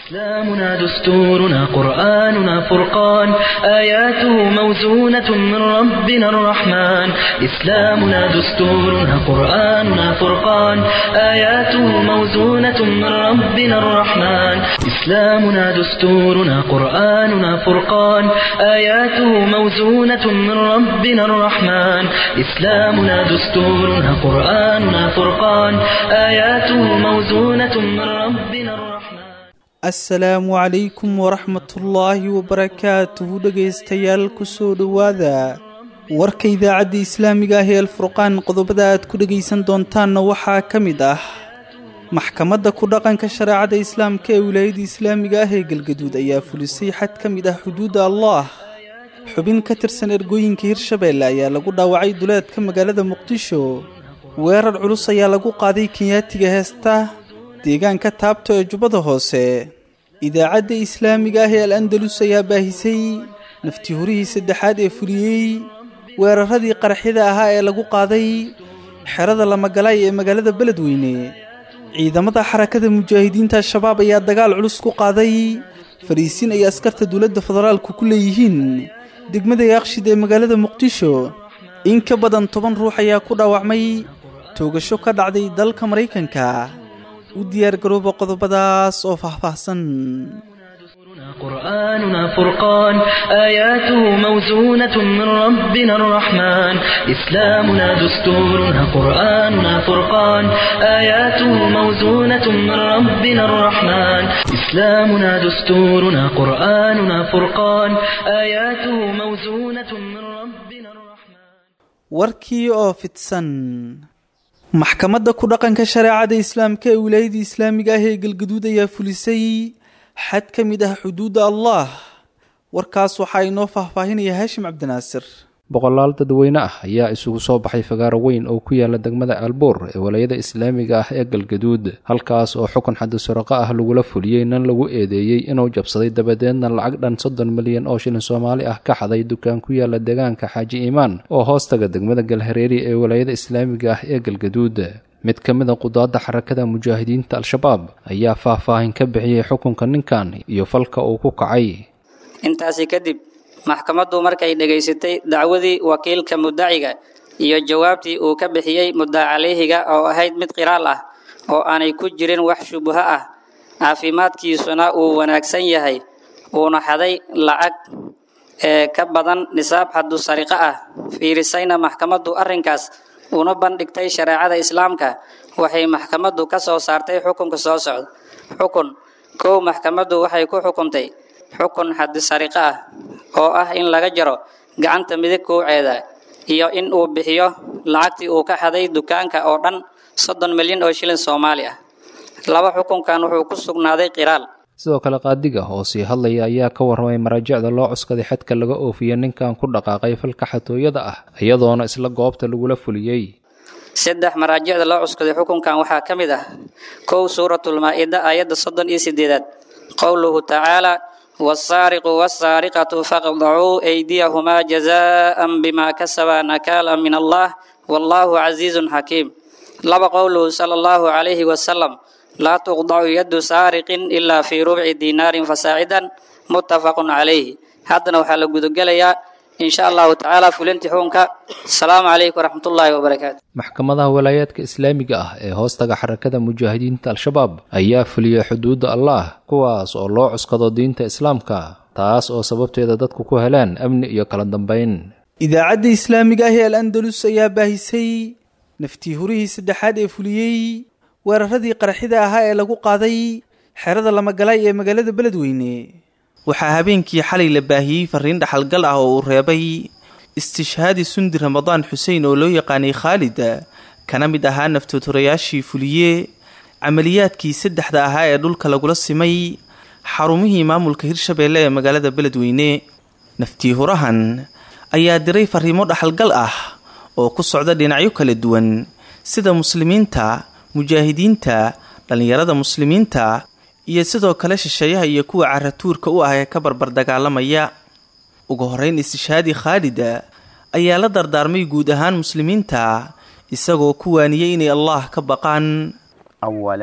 إسلامنا دستورنا قرآننا فرقان آياته موزونة من ربنا الرحمن إسلامنا دستورنا قرآننا فرقان آياته موزونة من ربنا الرحمن إسلامنا دستورنا قرآننا فرقان آياته موزونة من ربنا الرحمن إسلامنا دستورنا قرآننا فرقان آياته موزونة من ربنا الرحمن assalaamu calaykum waraxmatullaahi wabarakaatuhu dhegaystayaal kusoo dhowaada warka idaacadda islaamiga ah ee alfurqaan qodobada aad ku dhegaysan doontaanna waxaa ka mid ah maxkamadda ku dhaqanka shareecada islaamka ee wilaayada islaamiga ah ee galgaduud ayaa fulisay xad ka mid ah xuduudda allah xubin ka tirsan ergooyinka hirshabeelle ayaa lagu dhaawacay duleedka magaalada muqdisho weerar culus ayaa lagu qaaday kenyaatiga heesta deegaanka taabto ee jubbada hoose idaacadda islaamiga ah ee al andalus ayaa baahisay naftihurihii saddexaad ee fuliyey weeraradii qaraxyada ahaa ee lagu qaaday xerada lamagalaay ee magaalada beledweyne ciidamada xarakada mujaahidiinta al-shabaab ayaa dagaal culus ku qaaday fariisiin ay askarta dowladda federaalku ku leeyihiin degmada yaaqshid ee magaalada muqdisho in ka badan toban ruux ayaa ku dhaawacmay toogasho ka dhacday dalka maraykanka u diyaargarooba qodobadaas oo faahfaahsan قرآننا فرقان آياته موزونة من ربنا الرحمن إسلامنا دستورنا قرآننا فرقان آياته موزونة من ربنا الرحمن إسلامنا دستورنا قرآننا فرقان آياته موزونة من ربنا الرحمن warkii oo fidsan maxkamadda ku dhaqanka shareecada islaamka ee wilaayada islaamiga ah ee galgaduud ayaa fulisay xad ka mid ah xuduudda allah warkaas waxaa inoo faahfaahinaya haashim cabdinaasir boqolaal dadweyne ah ayaa isugu soo baxay fagaaro weyn oo ku yaala degmada aalboor ee walaayada islaamiga ah ee galgaduud halkaas oo xukun xaddi suraqa ah lagula fuliyey nan lagu eedeeyey inuu jabsaday dabadeedna lacag dhan soddon milyan oo shilin soomaali ah ka xaday dukaan ku yaala deegaanka xaaji iimaan oo hoostaga degmada galhareeri ee walaayada islaamiga ah ee galgaduud mid ka mid a qudaadda xarakada mujaahidiinta al-shabaab ayaa faahfaahin ka bixiyey xukunka ninkan iyo falka uu ku kacay intaasi kadib maxkamaddu markay dhegaysatay dacwadii wakiilka muddaciga iyo jawaabtii uu ka bixiyey muddac caleyhiga oo ahayd mid qiraal ah oo aanay ku jirin wax shubaho ah caafimaadkiisuna uu wanaagsan yahay uuna xaday lacag ee ka badan nisaab xaddu sariqo ah fiirisayna maxkamaddu arrinkaas una bandhigtay shareecada islaamka waxay maxkamaddu ka soo saartay xukunka soo socda xukun kow maxkamaddu waxay ku xukuntay xukun xaddi sariqo ah oo ah in laga jaro gacanta midig kowceeda iyo in uu bixiyo lacagtii uu ka xaday dukaanka oo dhan soddon milyan oo shilin soomaali ah laba xukunkan wuxuu ku sugnaaday qiraal sidoo kale qaadiga oo sii hadlaya ayaa ka warramay maraajicda loo cuskaday xadka laga oofiya ninkan ku dhaqaaqay falka xatooyada ah iyadoona isla goobta lagula fuliyey saddex maraajicda loo cuskaday xukunkan waxaa ka mid ah kow suuratulmaa-ida aayadda soddon iyo sideedaad qowluhu tacaala wasaariqu wasaariqatu faqdacuu aydiyahumaa jazaa'an bimaa kasabaa nakaala min allah wallaahu casiizun xakiim laba qowluhu sala allahu calayhi wasalam laa tuqdacu yaddu saariqin ilaa fii rubci diinaarin fasaacidan muttafaqun calayhi haddana waxaa la gudagelayaa insha allahu tacaala fulintii xukunka asalaamu calaykum waraxmatullaahi wabarakaatu maxkamadaha walaayaadka islaamiga ah ee hoostaga xarakada mujaahidiinta al-shabaab ayaa fuliyey xuduudda allah kuwaas oo loo cuskado diinta islaamka taas oo sababteeda dadku ku heleen amni iyo kala dambayn idaacadda islaamiga ah ee al andalus ayaa baahisay naftiihurihii saddexaad ee fuliyey weeraradii qaraxyada ahaa ee lagu qaaday xerada lamagalaay ee magaalada beledweyne waxaa habeenkii xalay la baahiyey fariin dhaxalgal ah oo uu reebay istishhaadi sundi ramadaan xuseen oo loo yaqaanay khaalid kana mid ahaa naftooturayaashii fuliye camaliyaadkii saddexda ahaa ee dhulka lagula simay xarumihii maamulka hirshabeelle ee magaalada beledweyne naftiihurahan ayaa diray fariimo dhaxalgal ah oo ku socda dhinacyo kala duwan sida muslimiinta mujaahidiinta dhallinyarada muslimiinta iyo sidoo kale shisheeyaha iyo kuwa caratuurka u ah ee ka barbar dagaalamaya ugu horeyn istishhaadi khaalida ayaa la dardaarmay guud ahaan muslimiinta isagoo ku waaniyey inay allah ka baqaan أولا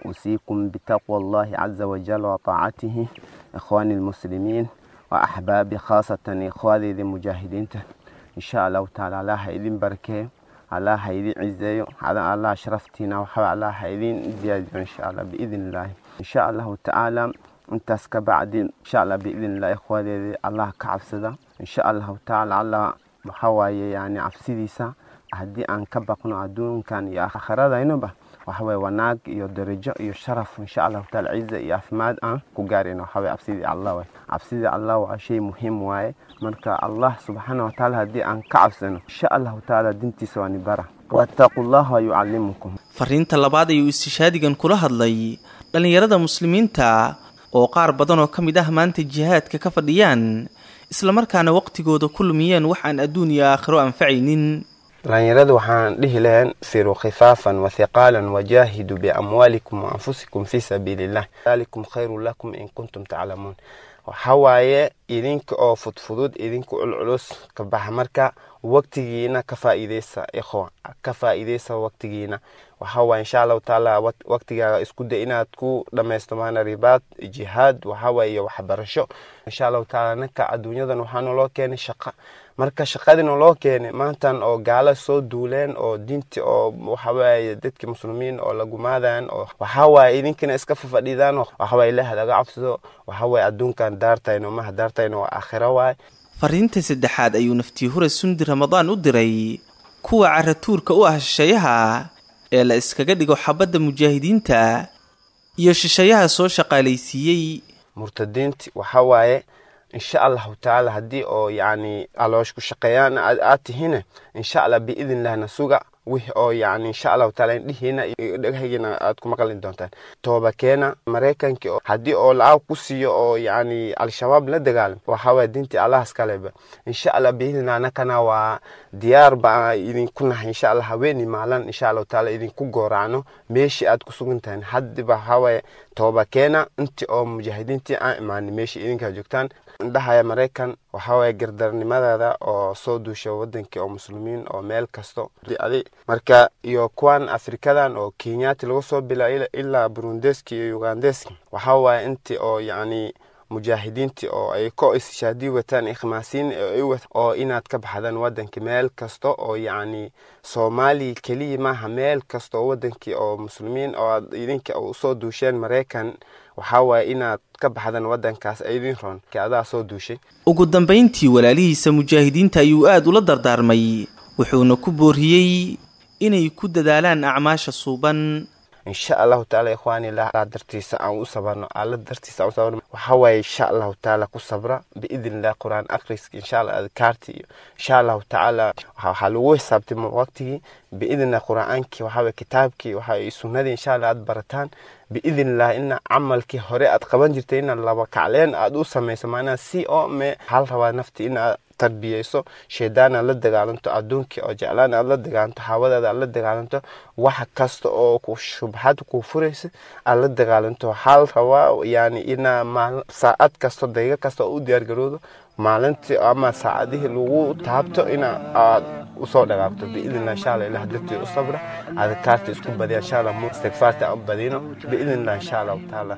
أوصيكم بتقوى الله عز وجل وطاعته إخواني المسلمين وأحبابي خاصة إخواني المجاهدين إن شاء الله تعالى الله هيدين بركة الله هيدين عزيو على الله شرفتنا وحب الله هيدين زيادة إن شاء الله بإذن الله إن شاء الله تعالى intaas ka bacdi insha allah biidn illah ikhwaadeedii allah ka cabsada insha allahu tacaala allah waxa waaye yani cabsidiisa haddii aan ka baqno adduunkan iyo aakhiradaynoba waxaweye wanaag iyo darajo iyo sharaf insha allahu taala ciza iyo caafimaad aan ku gaarayno waxaweye cabsidii allah waay cabsidii allah waa shay muhiim waaye marka allah subxaana watacaala haddii aan ka cabsano insha allahu tacaala dintiisa waa nibara wattaqu llaha yucallimukum fariinta labaad ayuu istishaadigan kula hadlay dhallinyarada muslimiinta oo qaar badan oo ka mid ah maanta jihaadka ka fadhiyaan islamarkaana waqtigooda ku lumiyeen wax aan adduun iyo aakhiro anfacaynin dhalinyaradu waxaan dhihi lahayn firuu khifaafan wathiqaalan wajaahiduu biamwaalikum waanfusikum fii sabiili illah dalikum khayrun lakum in kuntum taclamuun waxa waaye idinka oo fudfudud idinka culculus ka baxa marka waqtigiina ka faa'iideysa ikhwa ka faa'iideysa waqtigiina waxa waaye insha allahu tacaala waqtigaaga isku day inaad ku dhammaysto maana ribaad jihaad waxa waaye iyo waxbarasho insha allahu tacaala ninka adduunyadan waxaa naloo keenay shaqa marka shaqadina loo keenay maantan oo gaala soo duuleen oo diinti oo waxawaaye dadki muslimiin oo lagumaadaan oo waxawaaye idinkina iska fafadhidaan waxawaaye ilaah laga cabsado waxawaaye adduunkan daartayno maha daartayno waa aakhiro waaye fariinta saddexaad ayuu naftii hure sundi ramadaan u diray kuwa caratuurka u ah shisheeyaha ee la iskaga dhigo xabadda mujaahidiinta iyo shisheeyaha soo shaqaalaysiiyey murtadiinti waxa waaye insha allahu tacaala haddii oo yacni aloosh ku shaqeeyaan aad tihine insha allah biidn lahna suga wix oo yani insha allahu taala indhihiina iyo dhegahaygiina aad ku maqli doontaan toobakeena maraykanki haddii oo lacag ku siiyo oo yani al-shabaab la dagaalam waxawaya diintii allahas kaleba insha allah biidnillah anakana waa diyaar baa idinku nahay insha allah haweeni maalan insha allahu taala idinku gooracno meeshii aad ku sugan tahay haddiba waxawaya toobakeena intii oo mujaahidiintii aan imaanin meeshii idinkaa joogtaan indhahaya maraykan waxawaya gardarnimadeeda oo soo duusha wadankii oo muslimiin oo meel kasto marka iyo kuwan afrikadan oo kenyaati laga soo bila ilaa burundeski iyo ugandeski waxa waaye intii oo yacni mujaahidiintii oo ay ko ishaadii wataan ikhmaasiin oo inaad ka baxdaan wadanka meel kasta oo yacni soomaaliya keliya maaha meel kasta oo wadankii oo muslimiin oo aad idinka usoo duusheen maraykan waxaa waaye inaad ka baxdaan wadankaas idin roon adaa soo duushay ugu dambayntii walaalihiisa mujaahidiinta ayuu aada ula dardaarmay wuxuuna ku booriyey inay ku dadaalaan acmaasha suuban insha allahu taala ikhwaani alla dartiisa aan u sabarno alla dartiisa aan u sabarno waxa waaye insha allahu taala ku sabra biidn illah quraan akhriska insha allah adkaarti iyo insha allahu tacaala waxaa lagu xisaabtay waqtigii biidn illah qur'aankii waxa waye kitaabkii waxa sunnadii insha allah aad barataan biidn illah ina camalkii hore aad qaban jirtay ina laba kacleen aad u samayso maanaa si oo me hal rabaa nafti inaad tarbiyeyso shaydaan aad la dagaalanto adduunkii oo jeclaan aad la dagaalanto hawadaada aad la dagaalanto wax kasta oo shubxad kuu furaysa aad la dagaalanto hal rabaa yani inaa maal saacad kasto daqiiqo kasta oo u diyaargaroodo maalintii ama saacadihii lagu taabto ina aad usoo dhaqaaqto biidnillah insha allah ilah dartii u sabra adkaarta isku badiya insha allah istigfaarta aan badino biidnillah insha allahu tacaala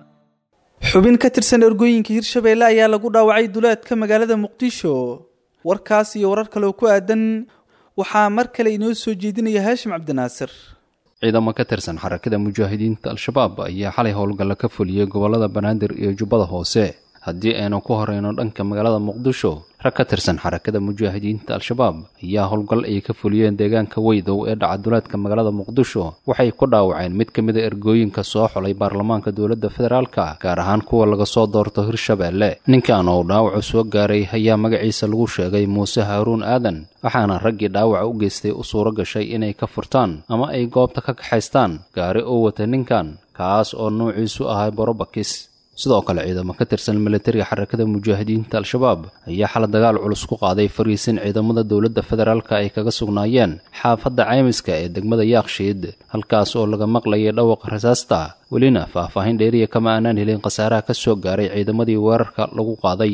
xubin ka tirsan ergooyinka hirshabeelle ayaa lagu dhaawacay duleedka magaalada muqdisho warkaas iyo warar kale oo ku aadan waxaa mar kale inoo soo jeedinaya haashim cabdinaasir ciidamo ka tirsan xarakada mujaahidiinta al-shabaab ayaa xalay howlgalla ka fuliyey gobollada banaadir iyo jubbada hoose haddii aynu ku horeyno dhanka magaalada muqdisho rag ka tirsan xarakada mujaahidiinta al-shabaab ayaa howlgal ay ka fuliyeen deegaanka weydow ee dhacaduleedka magaalada muqdisho waxay ku dhaawaceen mid ka mida ergooyinka soo xulay baarlamaanka dowladda federaalka gaar ahaan kuwa laga soo doorto hirshabeelle ninkan oo dhaawacu soo gaaray ayaa magaciisa lagu sheegay muuse haaruun aadan waxaana raggii dhaawaca u geystay u suuro gashay inay ka furtaan ama ay goobta ka kaxaystaan gaari oo wata ninkan kaas oo nuuciisu ahay borobakis sidoo kale ciidamo ka tirsan militariga xarakada mujaahidiinta al-shabaab ayaa xala dagaal culus ku qaaday fariisin ciidamada dowladda federaalka ay kaga sugnaayeen xaafadda caymiska ee degmada yaakshiid halkaas oo laga maqlayay dhawaqa rasaasta welina faahfaahin dheeriya kama aanaan helin khasaaraha ka soo gaaray ciidamadii weerarka lagu qaaday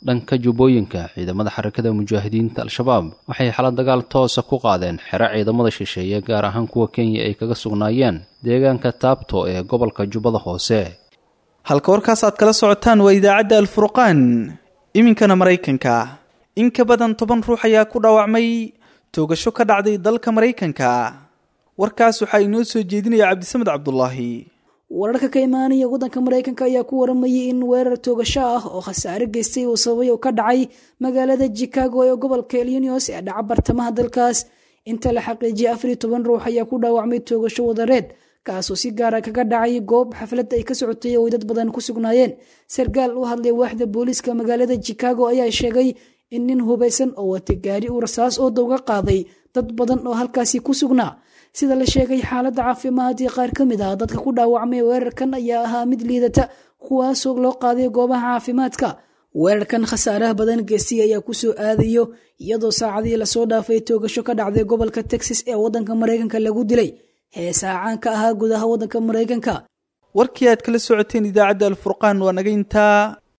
dhanka jubbooyinka ciidamada xarakada mujaahidiinta al-shabaab waxay xala dagaal toosa ku qaadeen xero ciidamada shisheeye gaar ahaan kuwa kenya ay kaga sugnaayeen deegaanka taabto ee gobolka jubbada hoose halka warkaas aad kala socotaan waa idaacadda alfurqaan iminkana maraykanka in ka badan toban ruux ayaa ku dhaawacmay toogasho ka dhacday dalka maraykanka warkaas waxaa inoo soo jeedinaya cabdisamed cabdulaahi wararka ka imaanaya waddanka maraykanka ayaa ku waramayay in weerar toogasho ah oo khasaare geystay uu sababay oo ka dhacay magaalada chicago ee gobolka illinios ee dhaca bartamaha dalkaas inta la xaqiijiyay afariyo toban ruux ayaa ku dhaawacmay toogasho wadareed kaasoo si gaara kaga dhacay goob xaflad ay ka socotay oo ay dad badan ku sugnaayeen sarkaal u hadlay waaxda booliiska magaalada chicago ayaa sheegay in nin hubaysan oo watay gaari uu rasaas oo dowga qaaday dad badan oo halkaasi ku sugnaa sida la sheegay xaaladda caafimaad iyo qaar ka mid ah dadka ku dhaawacmay weerarkan ayaa ahaa mid liidata kuwaasoo loo qaaday goobaha caafimaadka weerarkan khasaaraha badan geestay ayaa kusoo aadayo iyadoo saacadii lasoo dhaafay toogasho ka dhacday gobolka texas ee waddanka maraykanka lagu dilay heesaa caan ka ahaa gudaha waddanka maraykanka warkii aad kala socoteen idaacadda alfurqaan waa naga intaa